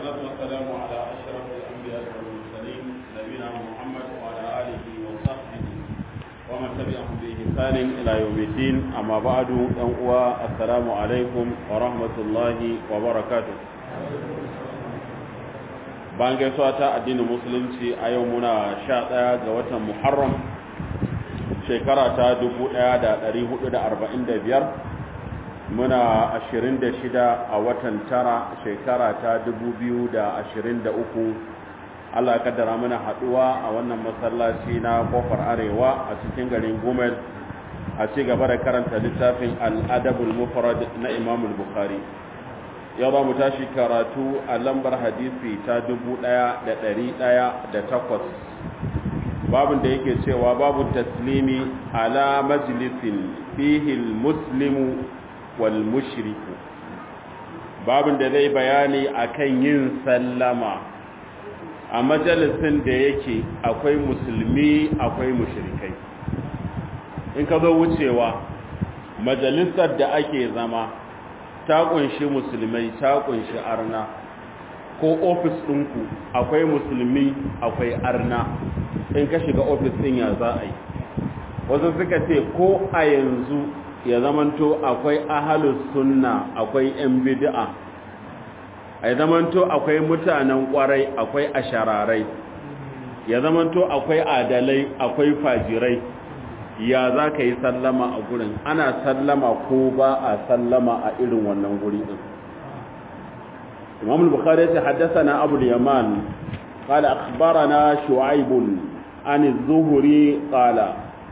والصلاة والسلام على أشرف الأنبياء والمرسلين نبينا محمد وعلى آله وصحبه ومن تبعهم بإحسان إلى يوم الدين أما بعد أنقوى السلام عليكم ورحمة الله وبركاته bayan gaisuwa ta addinin musulunci a yau muna sha ɗaya ga watan muharram shekara ta 1445 muna 26 a watan tara shekara ta 2023 Allah ya kaddara mana haduwa a wannan masallaci na kofar arewa a cikin garin Gumel a ci gaba da karanta littafin al-adabul mufrad na Imam al-Bukhari yau za mu tashi karatu a lambar hadisi ta 1108 babin da yake cewa babu taslimi ala majlisin fihi al-muslimu wal mushriku babin da zai bayani akan yin sallama a majalisin da yake akwai musulmi akwai mushrikai in ka zo wucewa majalisar da ake zama ta kunshi musulmai ta kunshi arna ko ofis ɗinku akwai musulmi akwai arna in ka shiga ofis ɗin ya za a yi wasu suka ce ko a yanzu ya zamanto akwai ahalus sunna akwai yan bid'a ya zamanto akwai mutanen kwarai akwai ashararai ya zamanto akwai adalai akwai fajirai ya za ka yi sallama a gurin ana sallama ko ba a sallama a irin wannan guri din imam al-bukhari ya haddathana abu al-yaman qala akhbarana shu'aib an az-zuhri qala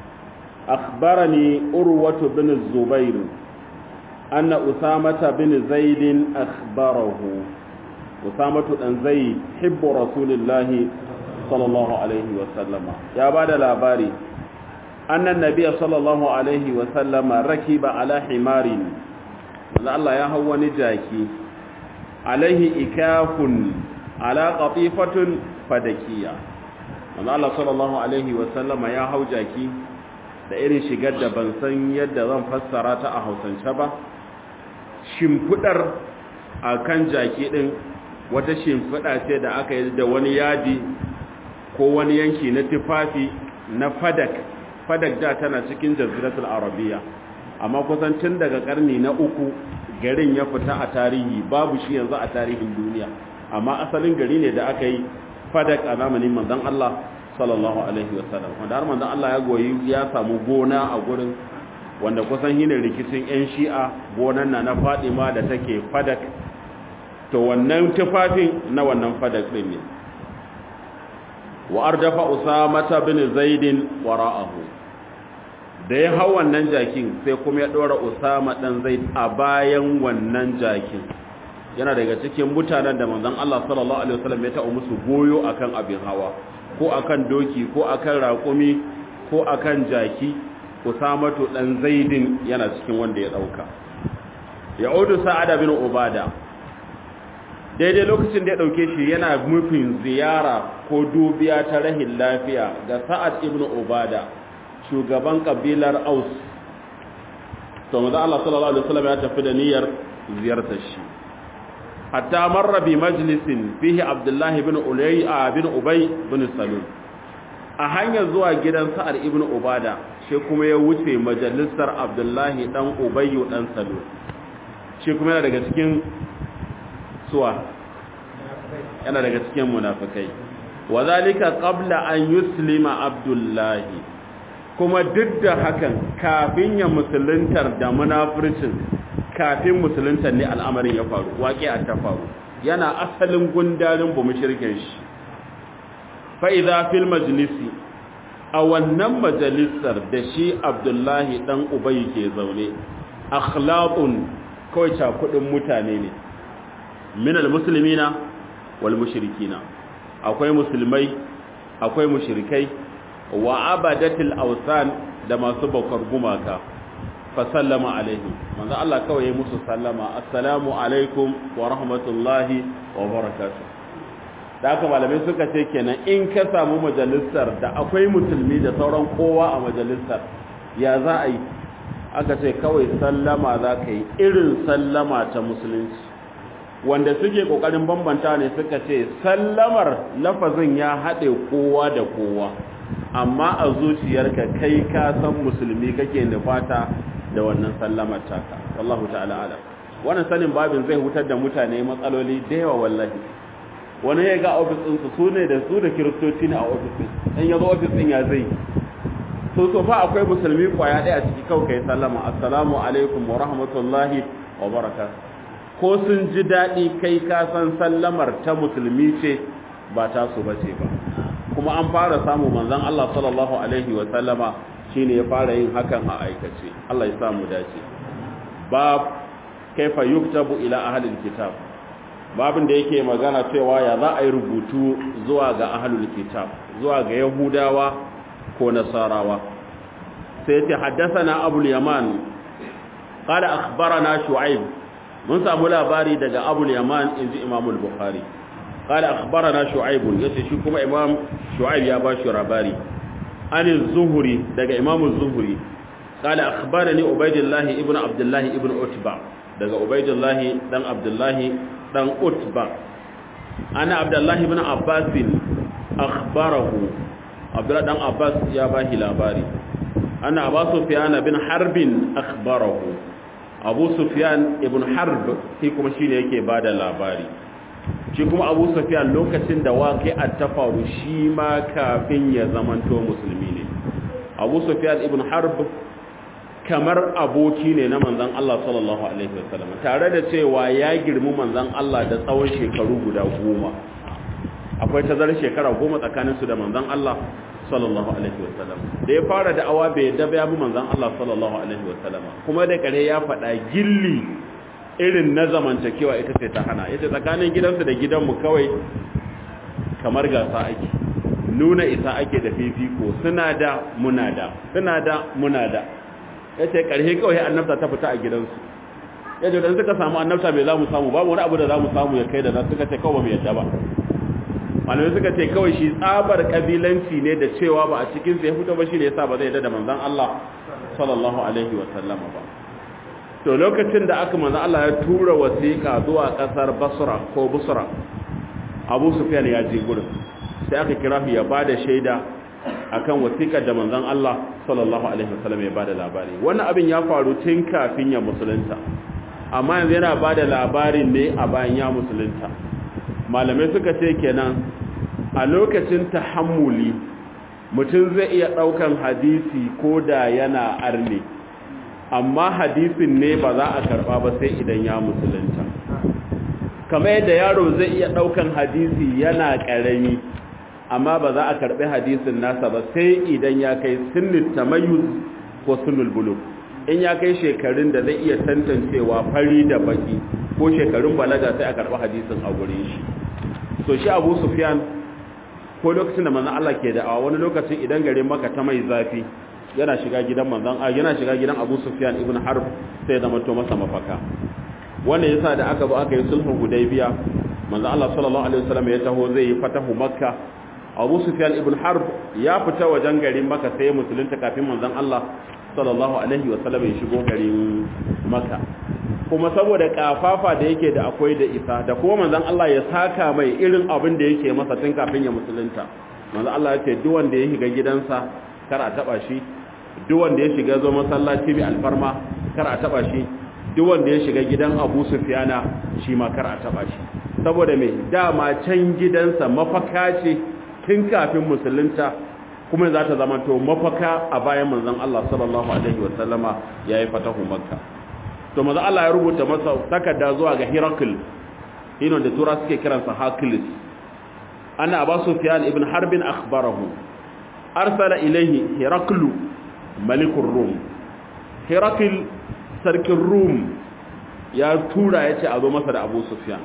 akhbarani urwatu bin az-zubair anna usamata bin zaid akhbarahu usamatu dan zaid hibbu rasulillahi sallallahu alaihi wa sallama ya bada labari أن النبي صلى الله عليه وسلم ركب على حمار الله يا هو نجاكي عليه إكاف على قطيفة فدكية الله صلى الله عليه وسلم يا هو جاكي da irin shigar da ban san yadda zan fassara ta a hausance ba shimfidar a kan jaki ɗin wata shimfida ce da aka yi da wani yadi ko wani yanki na tufafi na fadak fadak da tana cikin jaziratul arabiya amma kusan tun daga karni na uku garin ya fita a tarihi babu shi yanzu a tarihin duniya amma asalin gari ne da aka yi fadak a zamanin manzon Allah sallallahu alaihi wasallam wanda har manzon Allah ya goyi ya samu gona a gurin wanda kusan hinin rikicin yan shi'a gonan na na Fadima da take fadak to wannan tufafin na wannan fadak din ne wa ardafa usamata bin zaidin wara'ahu da ya hau wannan jakin sai kuma ya dora usama dan zaid a bayan wannan jakin yana daga cikin mutanen da manzon Allah sallallahu alaihi wasallam ya ta'u musu goyo akan abin hawa ko akan doki ko akan raƙumi ko akan jaki usamatu dan zaidin yana cikin wanda ya dauka ya'udu sa'ad bin ubada daidai lokacin da ya ɗauke shi yana nufin ziyara ko dubiya ta rahin lafiya ga sa'ad ibn ubada shugaban kabilar aus to maza Allah sallallahu alaihi wasallam ya tafi da niyyar ziyartar shi hatta marra bi majlisin fihi abdullahi ibn ulayya ibn ubay ibn salul a hanyar zuwa gidan sa'ad ibn ubada shi kuma ya wuce majalisar abdullahi dan ubay dan salul shi kuma yana daga cikin suwa yana daga cikin munafikai wazalika qabla an yuslima abdullahi kuma duk da hakan kafin ya musuluntar da munafircin kafin musuluntar ne al'amarin ya faru waƙi a ta faru yana asalin gundarin bu mushrikin shi fa idza fil majlisi a wannan majalisar da shi abdullahi dan ubay ke zaune akhlaqun kawai cakudin mutane ne minal muslimina wal mushrikina akwai musulmai akwai mushrikai wa abadatil awsan da masu bakar gumaka fa sallama alaihi manzo Allah kawai musu sallama assalamu alaikum wa rahmatullahi wa barakatuh da haka malamai suka ce kenan in ka samu majalisar da akwai musulmi da sauran kowa a majalisar ya za a yi aka ce kawai sallama za ka yi irin sallama ta musulunci wanda suke kokarin bambanta ne suka ce sallamar lafazin ya haɗe kowa da kowa amma a zuciyarka kai ka san musulmi kake nufata da wannan sallamar taka wallahu ta'ala alam wannan sanin babin zai hutar da mutane matsaloli da yawa wallahi wani ya ga ofis ɗinsu su ne da su da kiristoci ne a ofis ɗin in ya zo ofis ɗin ya zai so so fa akwai musulmi kwaya ɗaya ciki kawai kai sallama assalamu alaikum wa rahmatullahi wa baraka ko sun ji daɗi kai ka san sallamar ta musulmi ce ba ta su bace ba kuma an fara samu manzon Allah sallallahu alaihi wa sallama shine ya fara yin hakan a aikace Allah ya samu dace bab kaifa yuktabu ila ahlil kitab babin da yake magana cewa ya za a yi rubutu zuwa ga ahlul kitab zuwa ga yahudawa ko nasarawa sai ce haddathana abul yaman qala akhbarana shu'aib mun samu labari daga abul yaman inji imam al-bukhari qala akhbarana shu'aib yace shi kuma imam shu'aib ya ba shi labari an az-zuhri daga imam az-zuhri qala akhbarani ubaydullah ibn abdullah ibn utba daga ubaydullah dan abdullah dan utba ana abdullah ibn abbas akhbarahu abdullah dan abbas ya ba shi labari ana abu sufyan bin harbin akhbarahu abu sufyan ibn harb shi kuma shine yake bada labari shi kuma abu sufyan lokacin da waqi'at ta faru shi ma kafin ya zamanto musulmi ne abu sufyan ibn harb kamar aboki ne na manzon Allah sallallahu alaihi wasallam tare da cewa ya girmi manzon Allah da tsawon shekaru guda goma akwai tazarar shekara goma tsakaninsu da manzon Allah sallallahu alaihi wasallam da ya fara da'awa bai yadda ba ya bi manzon Allah sallallahu alaihi wasallam kuma da kare ya faɗa gilli irin na zamantakewa ita ce ta hana yace tsakanin gidansu da gidanmu kawai kamar gasa ake nuna isa ake da fifiko suna da muna da suna da muna da yace karhe kawai annabta ta fita a gidansu yace dan suka samu annabta bai za mu samu babu wani abu da za mu samu ya kai da nan suka ce kawai mu yadda ba malamai suka ce kawai shi tsabar kabilanci ne da cewa ba a cikin ya fito ba shi ne yasa ba zai da manzon Allah sallallahu alaihi wa sallama ba to lokacin da aka manzon Allah ya tura wasiƙa zuwa ƙasar Basra ko Busra Abu Sufyan ya je gurin sai aka kira shi ya bada shaida akan wasiƙar da manzon Allah sallallahu alaihi wa sallam ya bada labari wannan abin ya faru tun kafin ya musulunta amma yanzu yana bada labarin ne a bayan ya musulunta malamai suka ce kenan a lokacin tahammuli mutum zai iya ɗaukan hadisi ko da yana arne amma hadisin ne ba za a karɓa ba sai idan ya musulunta kamar yadda yaro zai iya ɗaukan hadisi yana ƙarami amma ba za a karɓi hadisin nasa ba sai idan ya kai sunnul tamayyuz ko sunnul buluk in ya kai shekarun da zai iya tantancewa fari da baki ko shekarun balaga sai a karɓi hadisin a gurin shi so shi abu sufyan ko lokacin da manzon Allah ke da'awa wani lokacin idan garin maka ta mai zafi yana shiga gidan manzon a yana shiga gidan abu sufyan ibn harb sai zama to masa mafaka wanda yasa da aka zo aka yi sulhun hudaybiya manzon Allah sallallahu alaihi wasallam ya taho zai yi fatahu makka abu sufyan ibn harb ya fita wajen garin makka sai musulunta kafin manzon Allah sallallahu alaihi wasallam ya shigo garin makka kuma saboda kafafa da yake da akwai da isa da kuma manzon Allah ya saka mai irin abin da yake masa tun kafin ya musulunta manzon Allah ya ce duk wanda ya shiga gidansa kar a taba shi duk wanda ya shiga zo masallaci bi alfarma kar a taba shi duk wanda ya shiga gidan Abu Sufyana shi ma kar a taba shi saboda me dama can gidansa mafaka ce tun kafin musulunta kuma za ta zama to mafaka a bayan manzon Allah sallallahu alaihi wasallama yayi fatahu makka to maza Allah ya rubuta masa takarda zuwa ga Herakl ino da tura suke kiransa Hercules ana Abu Sufyan ibn Harb akhbarahu arsala ilayhi Herakl malikur Rum Herakl sarkin Rum ya tura yace a zo masa da Abu Sufyan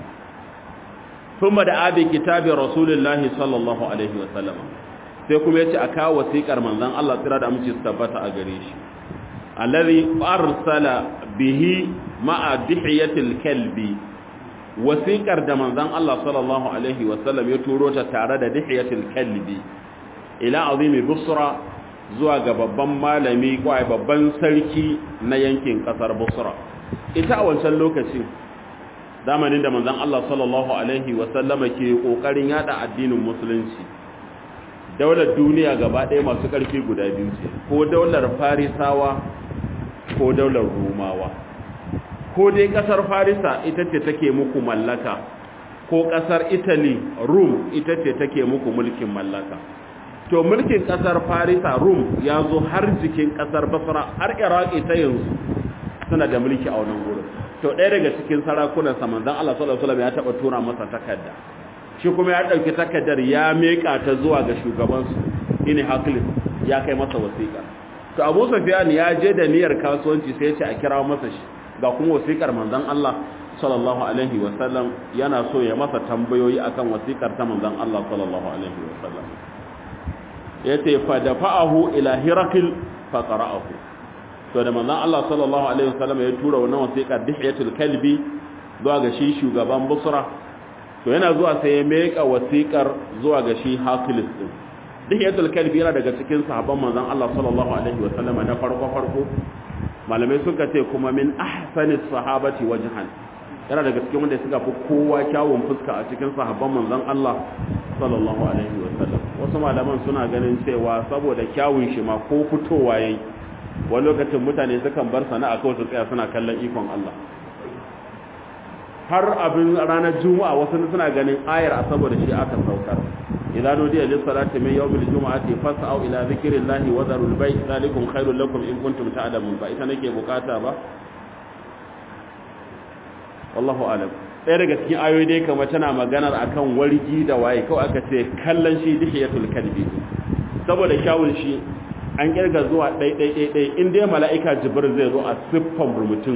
kuma da abi kitabin Rasulullahi sallallahu alaihi wasallam sai kuma yace a kawo wasiƙar manzon Allah tsira da amince su tabbata a gare shi alladhi arsala bihi ma'a dihiyatil kalbi wasiqar da manzon Allah sallallahu alaihi wasallam ya turo ta tare da dihiyatil kalbi ila azimi busra zuwa ga babban malami ko babban sarki na yankin kasar busra ita a wancan lokacin zamanin da manzon Allah sallallahu alaihi wasallama ke kokarin yada addinin musulunci daular duniya gaba ɗaya masu ƙarfi guda biyu ce ko daular farisawa ko daular rumawa ko dai ƙasar farisa ita ce take muku mallaka ko ƙasar italy rum ita ce take muku mulkin mallaka to mulkin ƙasar farisa rum ya zo har jikin ƙasar basra har iraki ta yanzu suna da mulki a wannan gurin to ɗaya daga cikin sarakunan samanzan allah sallallahu alaihi ya taɓa tura masa takarda shi kuma ya ɗauki takardar ya meƙa ta zuwa ga shugabansu ini haklis ya kai masa wasiƙa to abu safiyan ya je da niyyar kasuwanci sai ya ce a kira masa shi ga kuma wasiƙar manzon Allah sallallahu alaihi wasallam yana so ya masa tambayoyi akan wasiƙar ta manzon Allah sallallahu alaihi wasallam yace fa dafa'ahu ila hirakil fa qara'ahu to da manzon Allah sallallahu alaihi wasallam ya tura wannan wasiƙar dihiyatul kalbi zuwa ga shi shugaban busra to yana zuwa sai ya meka wasiƙar zuwa ga shi hakilis din dihiyatul kalbi yana daga cikin sahabban manzon Allah sallallahu alaihi wasallam na farko farko malamai suka ce kuma min ahsani sahabati wajhan yana daga cikin wanda suka fi kowa kyawun fuska a cikin sahabban manzon Allah sallallahu alaihi wasallam wasu malaman suna ganin cewa saboda kyawun shi ma ko fitowa yayi wani lokacin mutane sukan bar sana'a kawai su tsaya suna kallon ikon Allah har abin ranar juma'a wasu suna ganin ayar a saboda shi aka saukar idan nudiya lis salati min yawmil jumu'ati fas'au ila dhikrillahi wa dharul bay' zalikum khairul lakum in kuntum ta'lamun ba ita nake bukata ba wallahu alam ɗaya daga cikin ayoyi dai kamar tana maganar akan wargi da waye kawai aka ce kallon shi dihiyatul kalbi saboda kyawun shi an kirga zuwa ɗai ɗai ɗai ɗai in dai mala'ika jibril zai zo a siffan mutum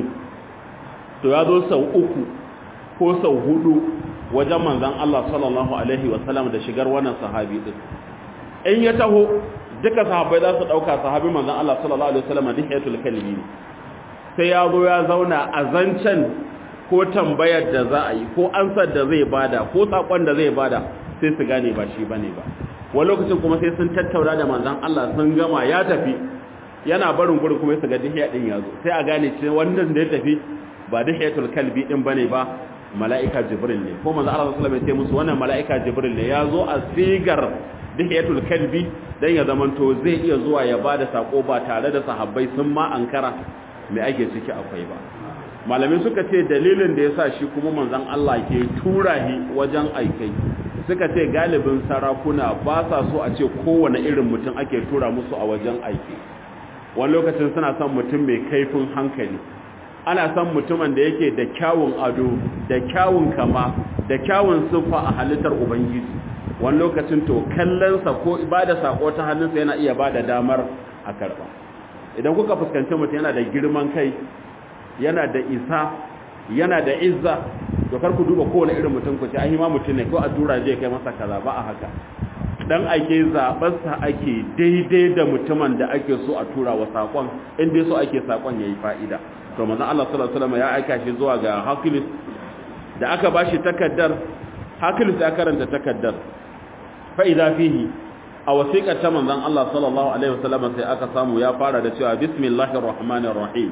to ya zo sau uku ko sau hudu wajen manzan Allah sallallahu Alaihi wasallam da shigar wannan sahabi ɗin in ya taho duka sahabai za su ɗauka sahabi manzan Allah sallallahu Alaihi wasallam duk ya tulkalmi ne sai ya zo ya zauna a zancen ko tambayar da za a yi ko ansar da zai bada ko saƙon da zai bada sai su gane ba shi bane ba wani lokacin kuma sai sun tattauna da manzan Allah sun gama ya tafi yana barin gurin kuma su ga dihiya ɗin ya zo sai a gane ce wannan da ya tafi ba dihiyatul kalbi ɗin bane ba mala'ika jibril ne ko manzo Allah sallallahu alaihi wasallam ya ce musu wannan mala'ika jibril ne ya zo a sigar dihiyatul kalbi dan ya zamanto zai iya zuwa ya bada sako ba tare da sahabbai sun ma ankara me ake ciki akwai ba malamai suka ce dalilin da yasa shi kuma manzon Allah ke tura shi wajen aikai suka ce galibin sarakuna ba sa so a ce kowane irin mutum ake tura musu a wajen aiki wani lokacin suna son mutum mai kaifin hankali ana son mutumin da yake da kyawun ado da kyawun kama da kyawun siffa a halittar ubangiji wani lokacin to kallonsa ko ibada sako ta hannunsa yana iya bada damar a karba idan kuka fuskanci mutum yana da girman kai yana da isa yana da izza to kar ku duba kowane irin mutum ku ce ai ma mutum ne ko a tura je kai masa kaza ba a haka dan ake zaɓarsa ake daidai da mutumin da ake so a tura wa saƙon inda so ake saƙon ya yi fa'ida to manzon Allah sallallahu alaihi wasallam ya aika shi zuwa ga Hakilis da aka bashi takaddar Hakilis ya karanta takaddar fa idza fihi a wasiqar ta manzon Allah sallallahu alaihi wasallam sai aka samu ya fara da cewa bismillahir rahmanir rahim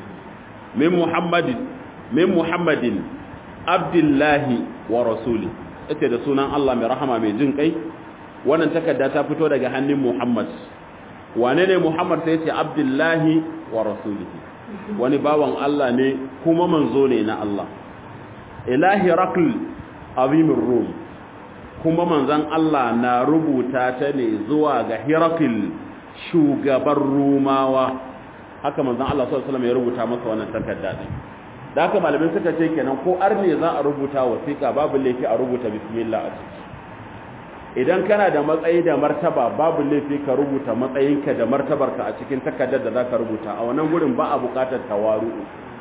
min muhammadin min muhammadin abdullahi wa rasuli ita da sunan Allah mai rahama mai jin kai wannan takarda ta fito daga hannun Muhammad wane ne Muhammad sai ce abdullahi wa rasulihi wani bawan Allah ne kuma manzo ne na Allah ilahi raql azimir rum kuma manzon Allah na rubuta ta ne zuwa ga Hirakil shugaban Rumawa haka manzon Allah sallallahu alaihi wasallam ya rubuta masa wannan takarda din da haka malamin suka ce kenan ko arne za a rubuta wasiƙa babu laifi a rubuta bismillah a ciki idan kana da matsayi da martaba babu laifi ka rubuta matsayinka da martabarka a cikin takardar da zaka rubuta a wannan gurin ba a buƙatar tawaru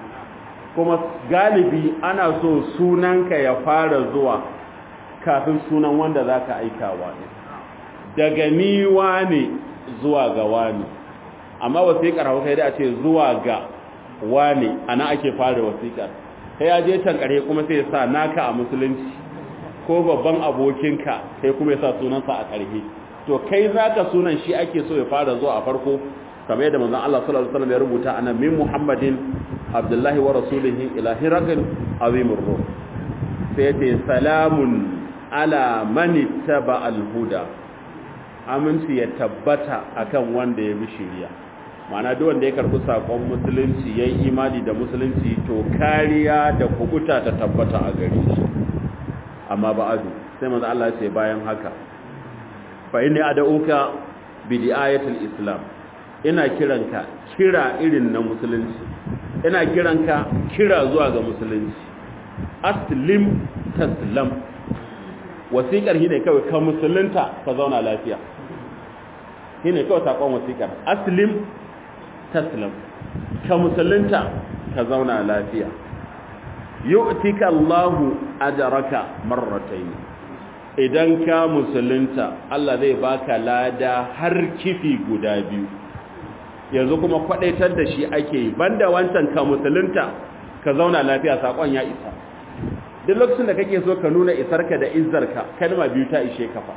kuma galibi ana so sunanka ya fara zuwa kafin sunan wanda zaka aikawa ne daga ni wane zuwa ga wani amma wasiƙar hausa da a ce zuwa ga wane ana ake fara wasiƙar kai ya je can ƙarhe kuma sai ya sa naka a musulunci ko babban abokinka sai kuma ya sa sunansa a ƙarhe to kai zaka sunan shi ake so ya fara zuwa a farko kamar yadda manzon Allah sallallahu alaihi wasallam ya rubuta ana min Muhammadin abdullahi wa rasulihi ila hiraqin azimur ruh sai ce salamun ala man ittaba al-huda aminci ya tabbata akan wanda ya bi shiriya ma'ana duk wanda ya karbi sakon musulunci yayi imani da musulunci to kariya da kubuta ta tabbata a gare shi amma ba'adu sai manzo Allah ya ce bayan haka fa inni ad'uka bi di'ayatil islam ina kiranka kira irin na musulunci ina kiranka kira zuwa ga musulunci aslim taslam wasiƙar shi ne kawai ka musulunta ka zauna lafiya shi ne kawai saƙon wasiƙar aslim taslam ka musulunta ka zauna lafiya yu'tika Allahu ajraka marratayn idan ka musulunta Allah zai baka lada har kifi guda biyu yanzu kuma kwadaitar da shi ake banda wancan ka musulunta ka zauna lafiya sakon ya isa duk lokacin da kake so ka nuna isarka da izzarka kalma biyu ta ishe kafa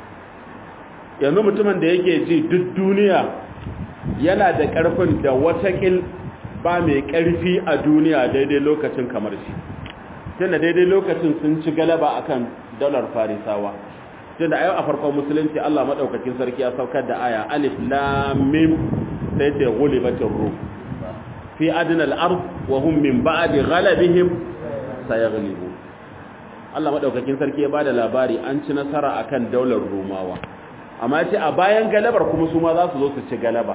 yanzu mutumin da yake ji duk duniya yana da karfin da watakil ba mai karfi a duniya daidai lokacin kamar shi tunda daidai lokacin sun ci galaba akan dalar farisawa tunda a yau a farkon musulunci Allah madaukakin sarki ya saukar da aya alif lam mim sai ce ghulibatir rum fi adna al-ard wa hum min ba'di ghalabihim sayaghlibu Allah madaukakin sarki ya bada labari an ci nasara akan daular rumawa amma yace a bayan galabar kuma su ma za su zo su ci galaba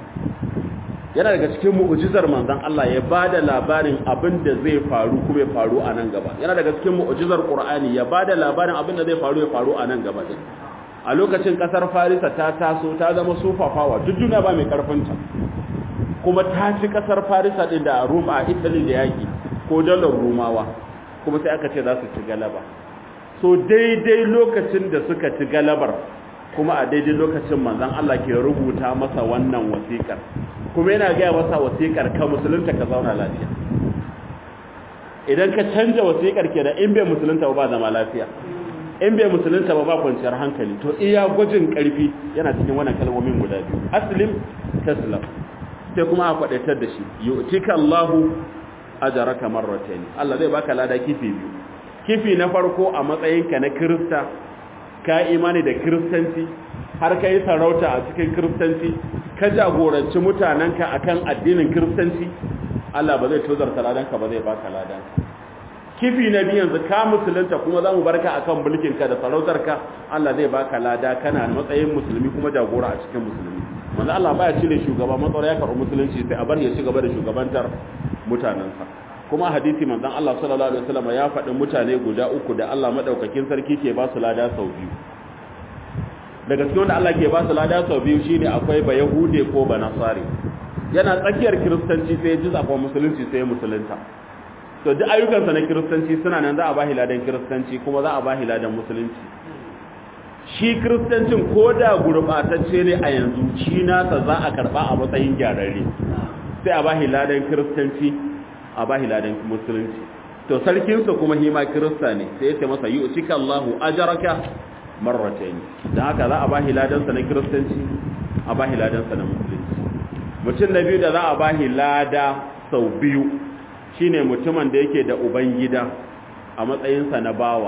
yana daga cikin mu'ujizar manzon Allah ya bada labarin abin da zai faru kuma ya faru a nan gaba yana daga cikin mu'ujizar Qur'ani ya bada labarin abin da zai faru ya faru a nan gaba din a lokacin kasar Farisa ta taso ta zama sufafawa duk duniya ba mai karfin ta kuma ta ci kasar Farisa din da Rum a Italy da yaki ko dalar Rumawa kuma sai aka ce za su ci galaba so daidai lokacin da suka ci galabar kuma a daidai lokacin manzon Allah ke rubuta masa wannan wasiƙar kuma yana gaya masa wasiƙar ka musulunta ka zauna lafiya idan ka canja wasiƙar ke da in bai musulunta ba zama lafiya in bai musulunta ba ba kwanciyar hankali to iya gwajin ƙarfi yana cikin wannan kalmomin guda biyu aslim taslam sai kuma a kwadaitar da shi yu'tika Allahu ajraka marratayn Allah zai baka lada kifi biyu kifi na farko a matsayinka na kirista ka imani da kiristanci har ka yi sarauta a cikin kiristanci ka jagoranci mutanenka akan addinin kiristanci Allah ba zai tozarta ladanka ba zai baka ladan kifi na biyu yanzu ka musulunta kuma za mu barka akan mulkinka da sarautarka Allah zai baka lada kana matsayin musulmi kuma jagora a cikin musulmi manzo Allah baya cire shugaba matsara ya karɓi musulunci sai a bar ya ci gaba da shugabantar mutanensa kuma hadisi manzon Allah sallallahu alaihi wasallam ya faɗi mutane guda uku da Allah madaukakin sarki ke ba su lada sau biyu daga cikin wanda Allah ke ba su lada sau biyu shine akwai ba yahude ko ba nasari yana tsakiyar kiristanci sai ya ji zakon musulunci sai ya musulunta to duk ayyukansa na kiristanci suna nan za a ba ladan kiristanci kuma za a ba ladan musulunci shi kiristancin ko da gurɓatacce ne a yanzu shi nasa za a karɓa a matsayin gyararre sai a ba ladan kiristanci a ba ladan musulunci to sarkinsa kuma hima kirista ne sai ya ce masa yi ucika Allahu ajaraka marratayn dan haka za a ba ladansa na kiristanci a ba ladansa na musulunci mutum na biyu da za a ba lada sau biyu shine mutumin da yake da ubangida a matsayinsa na bawa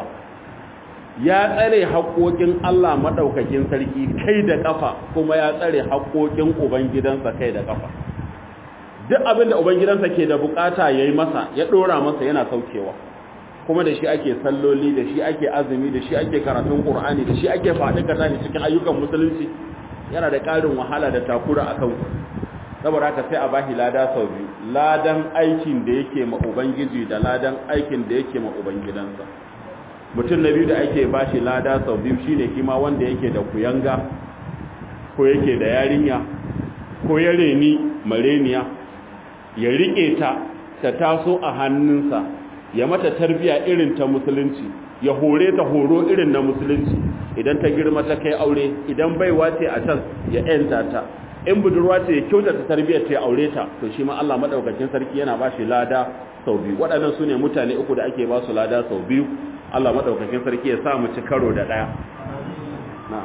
ya tsare haƙoƙin Allah maɗaukakin sarki kai da ƙafa kuma ya tsare haƙoƙin ubangidansa kai da ƙafa duk abin da ubangidansa ke da bukata ya yi masa ya ɗora masa yana saukewa kuma da shi ake salloli da shi ake azumi da shi ake karatun ƙur'ani da shi ake faɗi kata ne cikin ayyukan musulunci yana da ƙarin wahala da takura a kan saboda haka sai a bashi lada sau biyu ladan aikin da yake ma ubangiji da ladan aikin da yake ma ubangidansa mutum na biyu da ake bashi lada sau biyu shine kima wanda yake da kuyanga ko yake da yarinya ko ya reni mareniya ya riƙe ta ta taso a hannunsa ya mata tarbiya irin ta musulunci ya hore ta horo irin na musulunci idan ta girma ta kai aure idan baiwa ce a can ya yanta ta in budurwa ce ya kyautata tarbiyyar ta ya aure ta to shi ma Allah madaukakin sarki yana ba shi lada sau biyu waɗannan su ne mutane uku da ake ba su lada sau biyu Allah madaukakin sarki ya sa mu ci karo da ɗaya na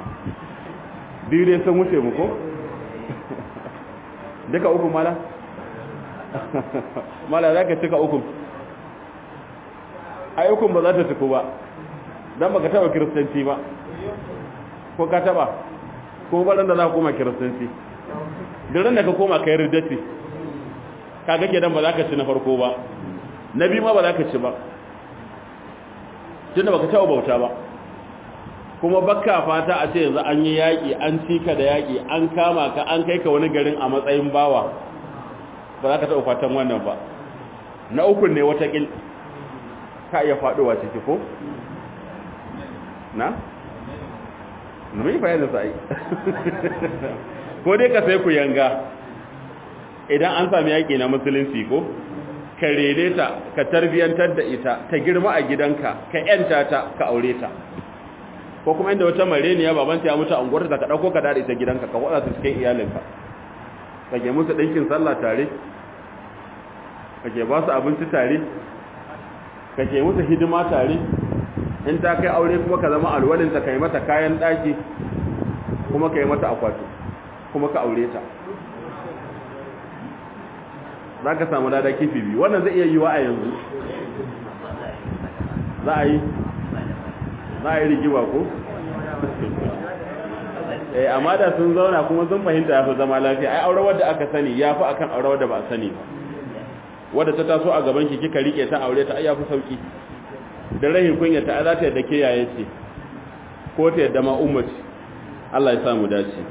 biyu dai sun wuce mu ko duka uku mala mala za ka cika ukun ai ukun ba za ta ciku ba don baka taba kiristanci ba ko ka taba ko baran da za ka koma kiristanci durin da ka koma ka yi ridati ka gake dan ba za ka ci na farko ba na biyu ma ba za ka ci ba tun da baka taba bauta ba kuma bakka fata a ce yanzu an yi yaƙi an cika da yaƙi an kama ka an kai ka wani garin a matsayin bawa ba za ka taɓa fatan wannan ba na ukun ne watakil ka iya faɗowa ciki ko? na? na mai fayyar da sa'i ko dai ka sai ku yanga idan an sami yaƙi na musulunci ko? ka rene ta ka tarbiyyantar da ita ta girma a gidanka ka ‘yanta ta ka aure ta ko kuma inda wata mareniya babanta ya mutu a unguwarta ka ɗauko ka daɗe ta gidanka ka waɗa su cikin iyalinka ka ke musu ɗinkin sallah tare kake ba su abinci tare kake musu hidima tare in ta kai aure kuma ka zama alwalinta ka yi mata kayan ɗaki kuma ka yi mata akwati kuma ka aure ta za ka samu lada kifi biyu wannan zai iya yi wa a yanzu za a yi za a yi rigima ko? eh amma da sun zauna kuma sun fahimta ya fi zama lafiya ai aure wadda aka sani ya fi akan aure wadda ba a sani ba wadda ta taso a gaban ki kika rike ta aure ta ayyafi sauki da rahin kunya ta za ta yadda ke yaye ce ko ta yadda ma ummaci Allah ya samu dace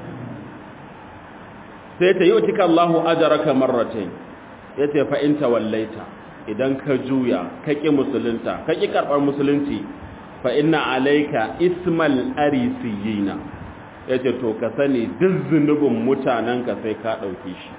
sai ta yutika Allahu ajraka marratayn yace fa in tawallaita idan ka juya ka ki musulunta ka ki karbar musulunci fa inna alayka ismal arisiyina yace to ka sani duk zunubin mutanen ka sai ka dauke shi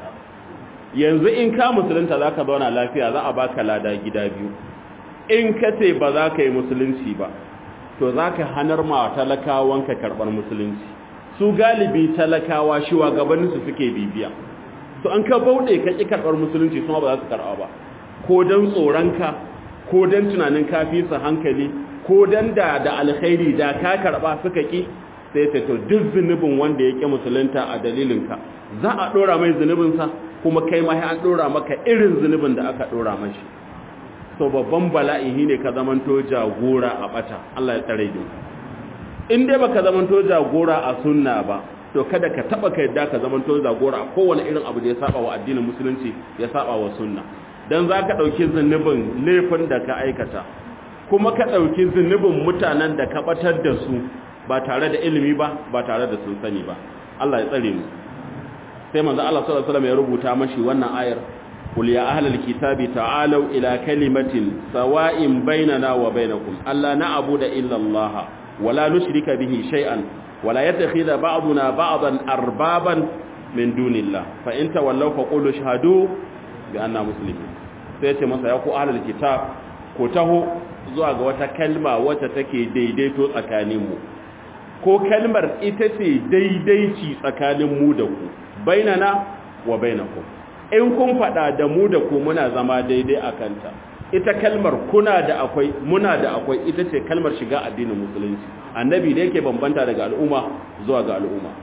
yanzu in ka musulunta za ka zauna lafiya za a baka lada gida biyu in ka ce ba za ka yi musulunci ba to za ka hanar ma talakawanka karɓar musulunci su galibi talakawa shiwa gabaninsu suke bibiya to an ka bauɗe ka ƙi karɓar musulunci su ba za su karɓa ba ko don tsoronka ko don tunanin kafi su hankali ko don da da alkhairi da ka karɓa suka ƙi sai ta to duk zunubin wanda ya ƙi musulunta a dalilinka za a ɗora mai zunubinsa kuma kai ma an ɗora maka irin zunubin da aka ɗora mashi so babban bala'i ne ka zamanto jagora a ɓata Allah ya tsare ni in dai baka zamanto jagora a sunna ba to kada ka taba ka yadda ka zamanto jagora a kowane irin abu da ya saba wa addinin musulunci ya saba wa sunna dan zaka dauki zunubin laifin da ka aikata kuma ka dauki zunubin mutanen da ka batar da su ba tare da ilimi ba ba tare da sun sani ba Allah ya tsare mu sai manzo Allah sallallahu alaihi wasallam ya rubuta mashi wannan ayar qul ya ahlal kitabi ta'alu ila kalimatin sawa'in bainana wa bainakum alla na'budu illa Allah wala nushrika bihi shay'an wala yattakhidha ba'duna ba'dan arbaban min dunillah fa in tawallaw faqulu shahadu bi anna muslimin sai ce masa ya ku ahlul kitab ko taho zuwa ga wata kalma wacce take daidaito tsakaninmu ko kalmar ita ce daidaici tsakanin mu da ku bainana wa bainakum in kun fada da mu da ku muna zama daidai a kanta ita kalmar kuna da akwai muna da akwai ita ce kalmar shiga addinin musulunci annabi da yake bambanta daga al'umma zuwa ga al'umma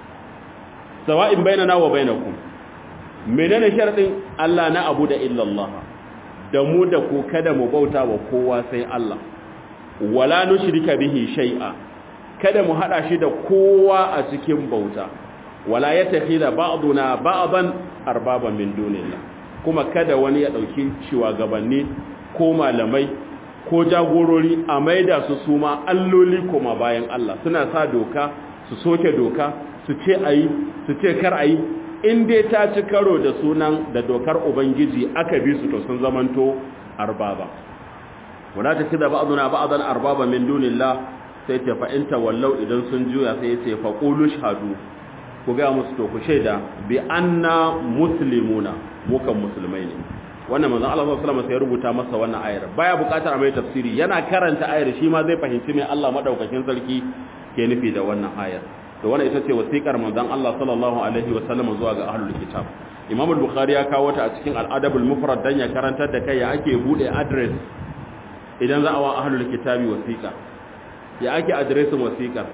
sawa'in bainana wa bainakum menene sharadin Allah na abu da illallah da mu da ku kada mu bauta wa kowa sai Allah wala nushrika bihi shay'a kada mu hada shi da kowa a cikin bauta wala yattakhidha ba'duna ba'dan arbaban min dunillah kuma kada wani ya dauki shugabanni ko malamai ko jagorori a maida su suma alloli koma bayan Allah suna sa doka su soke doka su ce ayi su ce kar ayi in dai ta ci karo da sunan da dokar ubangiji aka bi su to sun zamanto arbaba wala ta kida ba'duna ba'dan arbaba min dunillah sai ta fa inta wallau idan sun juya sai ya ce fa qulu shahadu ku ga musu to ku shaida bi anna muslimuna mukan musulmai ne wannan manzon Allah sallallahu alaihi wasallam sai rubuta masa wannan ayar baya bukatar a mai tafsiri yana karanta ayar shi ma zai fahimci me Allah madaukakin sarki ke nufi da wannan ayar to wannan ita ce wasiƙar manzon Allah sallallahu alaihi wasallam zuwa ga ahlul kitab Imam al-Bukhari ya kawo ta a cikin al-Adab al-Mufrad dan ya karantar da kai ya ake bude address idan za a wa ahlul kitabi wasiƙa ya ake addressin wasiƙar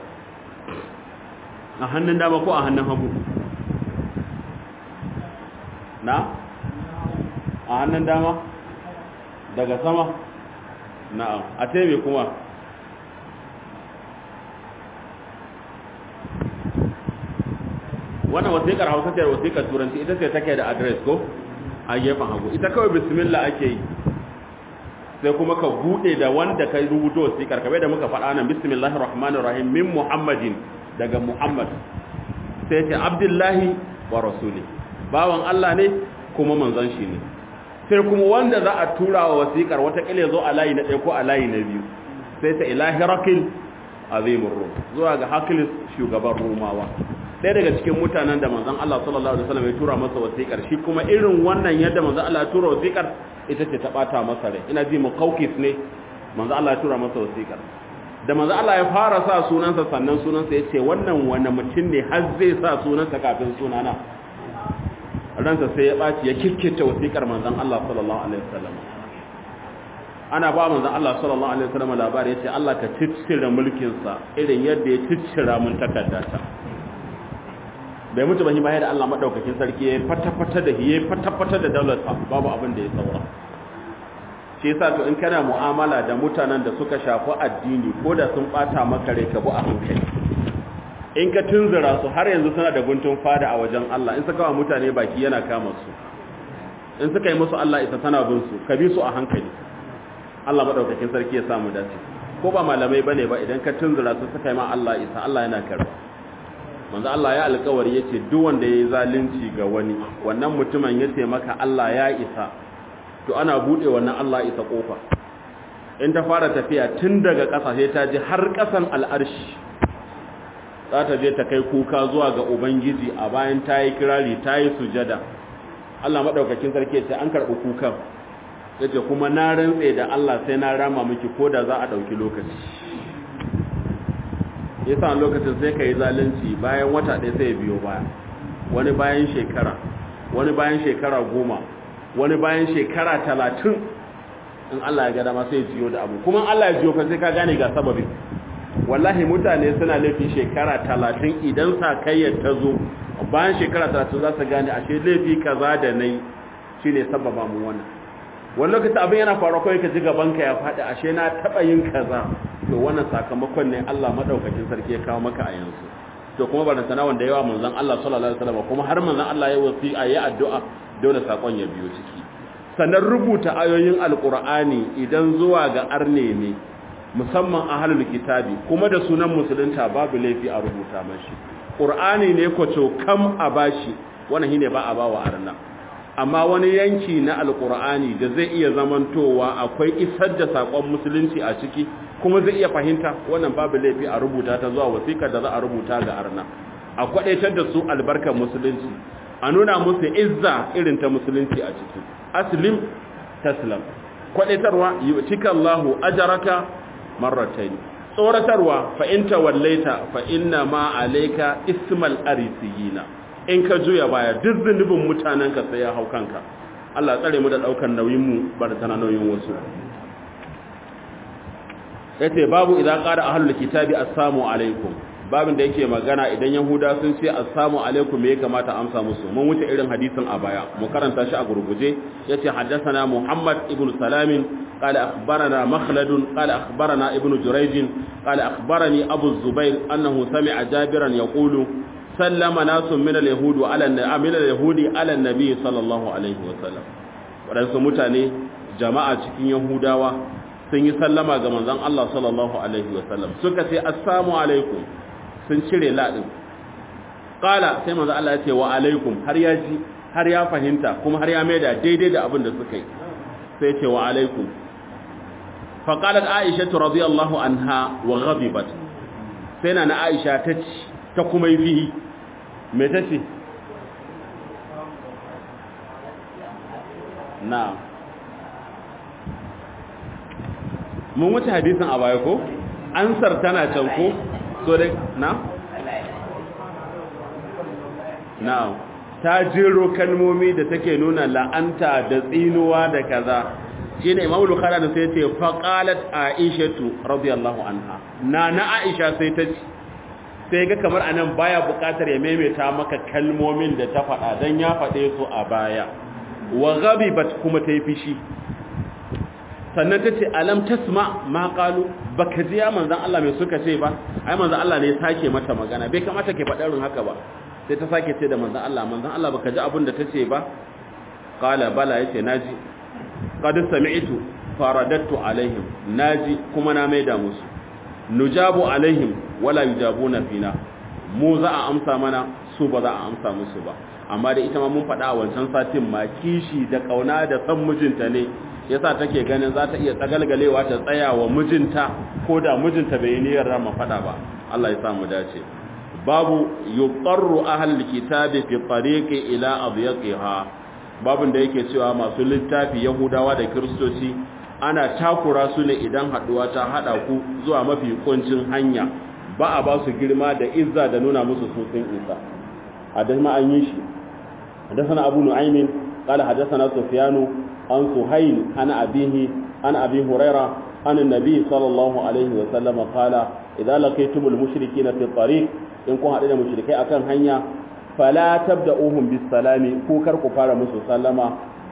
a hannun dama ko a hannun hagu na a hannun dama daga sama na'am a tebe kuma wannan wasiƙar hausa ce wasiƙar turanci ita ce take da adres ko a gefen hagu ita kawai bismillah ake yi sai kuma ka bude da wanda ka rubuto wasiƙar kabe da muka faɗa nan bismillahir rahmanir rahim min muhammadin daga muhammad sai ce abdullahi wa rasuli bawan Allah ne kuma manzon shi ne sai kuma wanda za a tura wa wasiƙar wata kile zo a layi na ɗaya ko a layi na biyu sai ta ilahi rakil azimur rum zuwa ga hakilis shugaban rumawa ɗaya daga cikin mutanen da manzon Allah sallallahu alaihi wasallam ya tura masa wasiƙar shi kuma irin wannan yadda manzon Allah ya tura wasiƙar ita ce ta bata masa rai ina ji muqawqis ne manzon Allah ya tura masa wasiƙar da manzon Allah ya fara sa sunansa sannan sunansa yace wannan wani mutum ne har zai sa sunansa kafin sunana ransa sai ya baci ya kikkita wasiƙar manzon Allah sallallahu alaihi wasallam ana ba manzon Allah sallallahu alaihi wasallam labari yace Allah ka ciccire mulkin sa irin yadda ya ciccira mun takaddata bai mutu ba shi bayan da Allah madaukakin sarki ya fata-fata da ya fata-fata da daular babu abin da ya saura shi yasa to in kana mu'amala da mutanen da suka shafi addini ko da sun bata maka rai ka bu a hankali in ka tunzura su har yanzu suna da guntun fada a wajen Allah in suka wa mutane baki yana kama su in suka yi musu Allah isa tana bin su ka bi su a hankali Allah madaukakin sarki ya samu dace ko ba malamai bane ba idan ka tunzura su suka yi ma Allah isa Allah yana karba manzo Allah ya alƙawari yace duk wanda yayi zalunci ga wani wannan mutumin yace maka Allah ya isa to ana bude wannan Allah isa kofa in ta fara tafiya tun daga ƙasa sai ta ji har ƙasan al'arshi za ta je ta kai kuka zuwa ga ubangiji a bayan ta yi kirari ta yi sujada Allah madaukakin sarki yace an karɓi kukan yace kuma na rantse da Allah sai na rama miki ko da za a ɗauki lokaci yasa lokacin sai ka yi zalunci bayan wata ɗaya sai ya biyo baya wani bayan shekara wani bayan shekara goma wani bayan shekara talatin in Allah ya gada ma sai jiyo da abu kuma Allah ya jiyo fa sai ka gane ga sababin wallahi mutane suna laifin shekara talatin idan sakayyar ta zo bayan shekara talatin za su gane ashe laifi kaza da nai shine sababa mu wannan wani lokaci abin yana faruwa kawai ka ji gabanka ya faɗi ashe na taɓa yin kaza to wannan sakamakon ne Allah madaukakin sarki ya kawo maka a yanzu to kuma ba sana wanda yawa manzon Allah sallallahu alaihi wasallam kuma har manzon Allah ya wasi a yi addu'a dole sakon ya biyo ciki sannan rubuta ayoyin alqur'ani idan zuwa ga arne ne musamman ahlul kitabi kuma da sunan musulunta babu laifi a rubuta mashi qur'ani ne ko kam a bashi wannan shine ba a bawa arna amma wani yanki na alkur'ani da zai iya zamantowa akwai isar da sakon musulunci a ciki kuma zai iya fahimta wannan babu laifi a rubuta ta zuwa wasiƙar da za a rubuta ga arna a kwadaitar da su albarkar musulunci a nuna musu izza irin ta musulunci a ciki aslim taslam kwadaitarwa yu'tika Allahu ajraka marratayn tsoratarwa fa in tawallaita fa inna ma alayka ismal arisiyina in ka juya baya duk zunubin mutanenka sai ya hau kanka Allah tsare mu da daukar nauyin mu ba da tana nauyin wasu yace babu idan qara ahlul kitabi assalamu alaikum babin da yake magana idan yahuda sun ce assalamu alaikum me ya kamata amsa musu mun wuce irin hadisin a baya mu karanta shi a gurguje yace haddathana muhammad ibn salam قال أخبرنا مخلد قال أخبرنا ابن جريج قال أخبرني أبو الزبير أنه سمع جابرا يقول سلم ناس من اليهود على من اليهود على النبي صلى الله عليه وسلم waɗansu mutane jama'a cikin yahudawa sun yi sallama ga manzon Allah sallallahu alaihi wasallam suka ce assalamu alaikum sun cire ladin qala sai manzon Allah ya ce wa alaikum har ya ji har ya fahimta kuma har ya maida daidai da abin da suka yi sai ya ce wa alaikum fa qalat aisha radhiyallahu anha wa ghadibat sai na aisha ta ci ta kuma yi fihi me ta ce na mun wuce hadisin a baya ko ansar tana can ko so da na na ta jero kalmomi da take nuna la'anta da tsinuwa da kaza shine imamu bukhari da sai ce faqalat aishatu radiyallahu anha na na aisha sai ta ce sai ga kamar anan baya bukatar ya maimaita maka kalmomin da ta faɗa dan ya faɗe su a baya wa ghadibat kuma ta yi fishi sannan ta ce alam tasma ma qalu baka ji ya manzon Allah mai suka ce ba ai manzon Allah ne ya sake mata magana bai kamata ke faɗa irin haka ba sai ta sake ce da manzon Allah manzon Allah baka ji abin da tace ba qala bala yace naji qad sami'tu faradattu alaihim naji kuma na maida musu nujabu alaihim wala yujabuna fina mu za a amsa mana su ba za a amsa musu ba amma da ita ma mun faɗa a wancan satin ma kishi da kauna da san mijinta ne yasa take ganin za ta iya tsagalgalewa ta tsaya wa mijinta ko da mijinta bai niyyar rama faɗa ba Allah ya sa mu dace babu yuqarru ahlul kitabi fi tariqi ila adyaqiha babun da yake cewa masu littafi yahudawa da kristoci ana takura su ne idan haduwa ta hada ku zuwa mafi kuncin hanya ba a ba su girma da izza da nuna musu sosin isa hadama an yi shi حدثنا أبو نعيم قال حدثنا سفيان عن سهيل عن أبيه عن أبي هريرة عن النبي صلى الله عليه وسلم قال إذا لقيتم المشركين في الطريق إن كنتم علينا مشركين أكن هنيا فلا تبدأوهم بالسلام كوكر كفار مسو سلما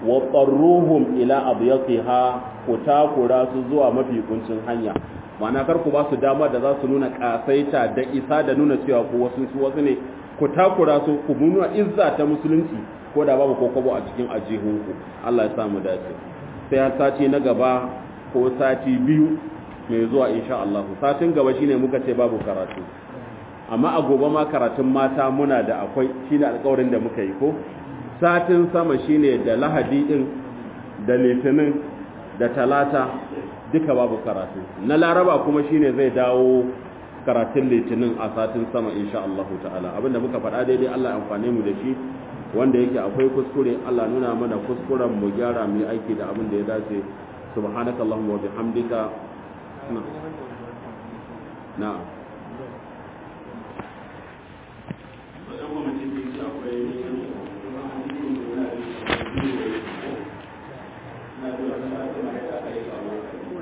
وطروهم إلى أضيقها كتاكرا سزوا مفي كنشن هنيا ma'ana kar ku ba su dama da za su nuna kasaita da isa da nuna cewa ku wasu su wasu ne ku takura su ku nuna izza ta musulunci ko da babu kokobo a cikin ajihunku Allah ya samu dace sai har sati na gaba ko sati biyu mai zuwa insha Allah satin gaba shine muka ce babu karatu amma a gobe ma karatun mata muna da akwai shine alƙawarin da muka yi ko satin sama shine da lahadi din da litinin da talata duka babu karatu na laraba kuma shine zai dawo karatun litinin a satin sama insha Allah ta'ala abinda muka faɗa daidai Allah ya amfane mu da shi wanda yake akwai kuskure Allah nuna mana kuskuren mu gyara mu yi aiki da abin da ya dace subhanakallahumma wa bihamdika na'am